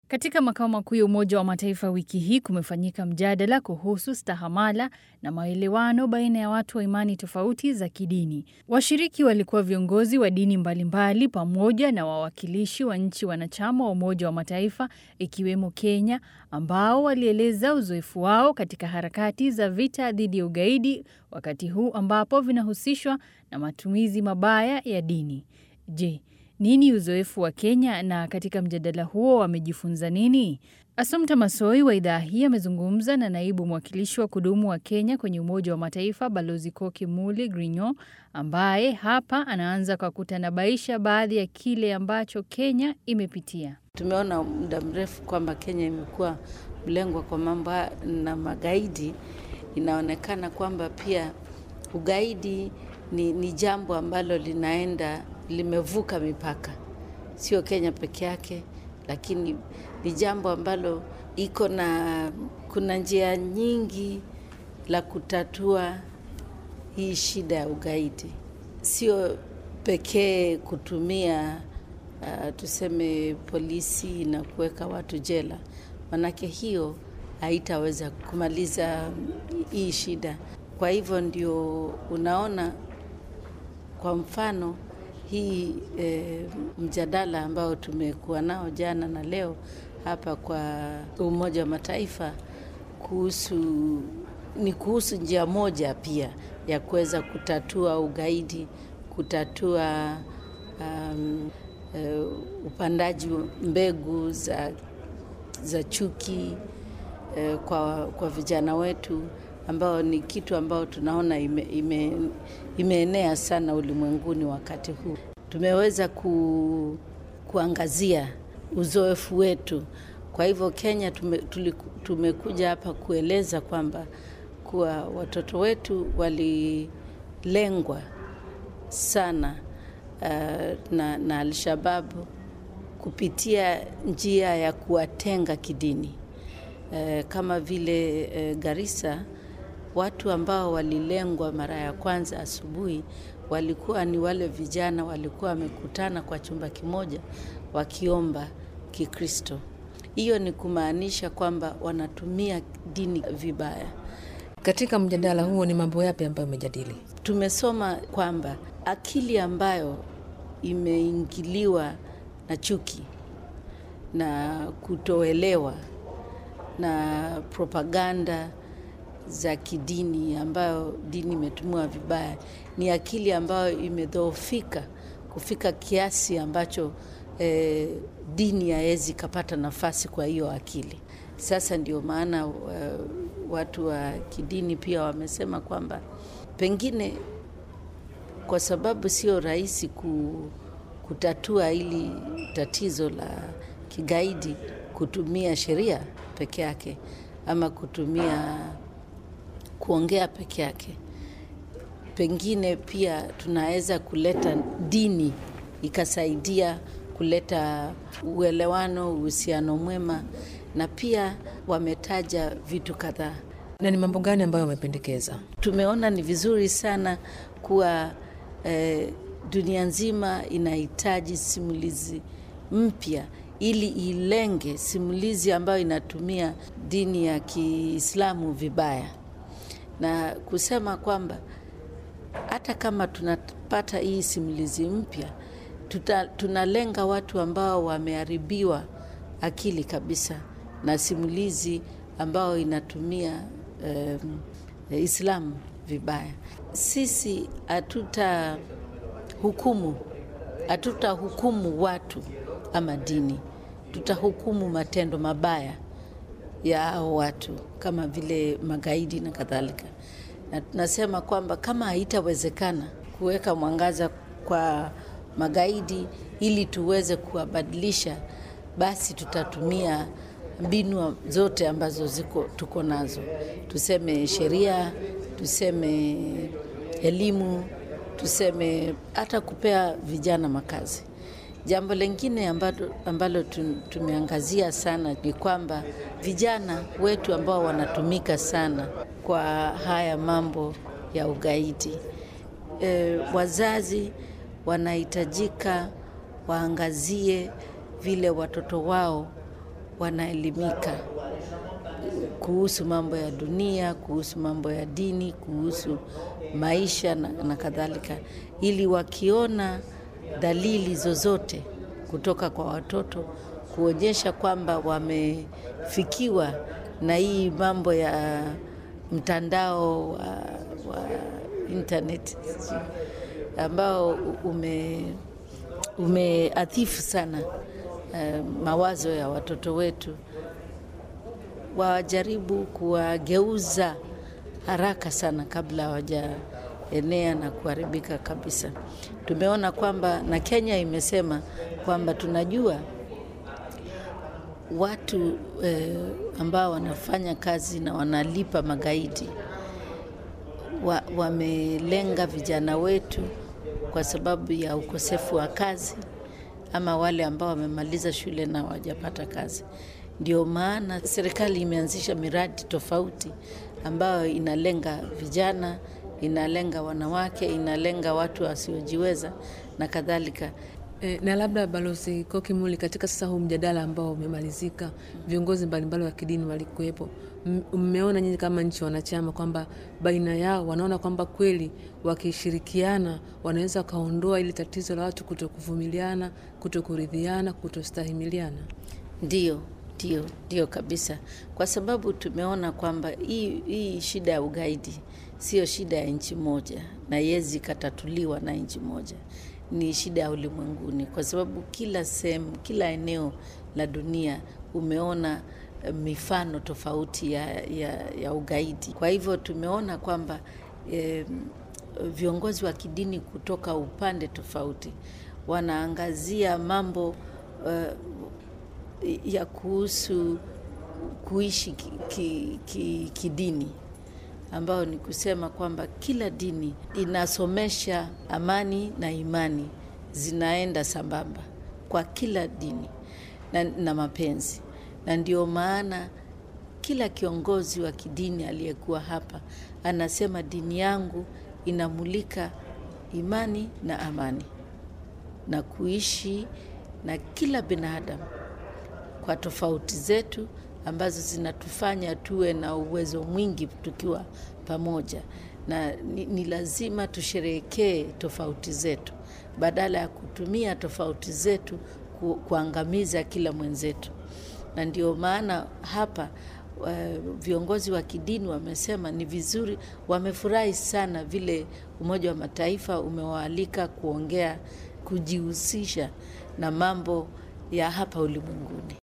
Katika makao makuu ya Umoja wa Mataifa wiki hii kumefanyika mjadala kuhusu stahamala na maelewano baina ya watu wa imani tofauti za kidini. Washiriki walikuwa viongozi wa dini mbalimbali pamoja na wawakilishi wa nchi wanachama wa Umoja wa Mataifa ikiwemo Kenya, ambao walieleza uzoefu wao katika harakati za vita dhidi ya ugaidi, wakati huu ambapo vinahusishwa na matumizi mabaya ya dini. Je, nini uzoefu wa Kenya na katika mjadala huo wamejifunza nini? Assumpta Massoi wa idhaa hii amezungumza na naibu mwakilishi wa kudumu wa Kenya kwenye Umoja wa Mataifa Balozi Koki Muli Grinyo, ambaye hapa anaanza kwa kutanabaisha baadhi ya kile ambacho Kenya imepitia. Tumeona muda mrefu kwamba Kenya imekuwa mlengwa kwa mambo na magaidi. Inaonekana kwamba pia ugaidi ni, ni jambo ambalo linaenda limevuka mipaka, sio Kenya peke yake, lakini ni jambo ambalo iko na kuna njia nyingi la kutatua hii shida ya ugaidi, sio pekee kutumia uh, tuseme polisi na kuweka watu jela, manake hiyo haitaweza kumaliza hii shida. Kwa hivyo ndio unaona kwa mfano hii e, mjadala ambao tumekuwa nao jana na leo hapa kwa Umoja wa Mataifa kuhusu ni kuhusu njia moja pia ya kuweza kutatua ugaidi, kutatua um, e, upandaji mbegu za, za chuki e, kwa, kwa vijana wetu ambao ni kitu ambao tunaona ime, ime, imeenea sana ulimwenguni wakati huu. Tumeweza ku, kuangazia uzoefu wetu. Kwa hivyo Kenya tume, tuliku, tumekuja hapa kueleza kwamba kuwa watoto wetu walilengwa sana uh, na, na Alshababu kupitia njia ya kuwatenga kidini uh, kama vile uh, Garissa watu ambao walilengwa mara ya kwanza asubuhi walikuwa ni wale vijana walikuwa wamekutana kwa chumba kimoja wakiomba Kikristo. Hiyo ni kumaanisha kwamba wanatumia dini vibaya. Katika mjadala huo ni mambo yapi ambayo umejadili? Tumesoma kwamba akili ambayo imeingiliwa na chuki na kutoelewa na propaganda za kidini ambayo dini imetumiwa vibaya ni akili ambayo imedhoofika kufika kiasi ambacho eh, dini hawezi kapata nafasi kwa hiyo akili. Sasa ndio maana uh, watu wa kidini pia wamesema kwamba pengine kwa sababu sio rahisi ku, kutatua hili tatizo la kigaidi kutumia sheria peke yake ama kutumia kuongea peke yake. Pengine pia tunaweza kuleta dini ikasaidia kuleta uelewano, uhusiano mwema, na pia wametaja vitu kadhaa. Na ni mambo gani ambayo wamependekeza? Tumeona ni vizuri sana kuwa eh, dunia nzima inahitaji simulizi mpya ili ilenge simulizi ambayo inatumia dini ya Kiislamu vibaya na kusema kwamba hata kama tunapata hii simulizi mpya tunalenga watu ambao wameharibiwa akili kabisa na simulizi ambao inatumia um, Islamu vibaya. Sisi hatuta hukumu, hatutahukumu watu ama dini, tutahukumu matendo mabaya ya hao watu kama vile magaidi na kadhalika. Na tunasema kwamba kama haitawezekana kuweka mwangaza kwa magaidi ili tuweze kuwabadilisha, basi tutatumia mbinu zote ambazo ziko tuko nazo, tuseme sheria, tuseme elimu, tuseme hata kupea vijana makazi. Jambo lingine ambalo, ambalo tumeangazia sana ni kwamba vijana wetu ambao wanatumika sana kwa haya mambo ya ugaidi e, wazazi wanahitajika waangazie vile watoto wao wanaelimika kuhusu mambo ya dunia, kuhusu mambo ya dini, kuhusu maisha na, na kadhalika, ili wakiona dalili zozote kutoka kwa watoto kuonyesha kwamba wamefikiwa na hii mambo ya mtandao wa, wa internet ambao ume umeathifu sana uh, mawazo ya watoto wetu, wajaribu kuwageuza haraka sana kabla hawajaenea na kuharibika kabisa. Tumeona kwamba na Kenya imesema kwamba tunajua watu eh, ambao wanafanya kazi na wanalipa magaidi wa, wamelenga vijana wetu kwa sababu ya ukosefu wa kazi ama wale ambao wamemaliza shule na hawajapata kazi. Ndio maana serikali imeanzisha miradi tofauti ambayo inalenga vijana, inalenga wanawake, inalenga watu wasiojiweza na kadhalika. E, na labda Balozi Kokimuli, katika sasa huu mjadala ambao umemalizika, viongozi mbalimbali wa kidini walikuwepo, mmeona nyinyi kama nchi wanachama kwamba baina yao wanaona kwamba kweli wakishirikiana wanaweza wakaondoa ili tatizo la watu kutokuvumiliana, kutokuridhiana, kutostahimiliana? Ndio, ndio, ndio kabisa, kwa sababu tumeona kwamba hii, hii shida ya ugaidi sio shida ya nchi moja na yezi ikatatuliwa na nchi moja ni shida ya ulimwenguni, kwa sababu kila sehemu, kila eneo la dunia umeona mifano tofauti ya, ya, ya ugaidi. Kwa hivyo tumeona kwamba eh, viongozi wa kidini kutoka upande tofauti wanaangazia mambo uh, ya kuhusu kuishi kidini ki, ki, ki ambayo ni kusema kwamba kila dini inasomesha amani na imani zinaenda sambamba kwa kila dini na, na mapenzi, na ndio maana kila kiongozi wa kidini aliyekuwa hapa anasema dini yangu inamulika imani na amani na kuishi na kila binadamu kwa tofauti zetu ambazo zinatufanya tuwe na uwezo mwingi tukiwa pamoja, na ni, ni lazima tusherehekee tofauti zetu badala ya kutumia tofauti zetu ku, kuangamiza kila mwenzetu. Na ndio maana hapa uh, viongozi wa kidini wamesema ni vizuri, wamefurahi sana vile Umoja wa Mataifa umewaalika kuongea, kujihusisha na mambo ya hapa ulimwenguni.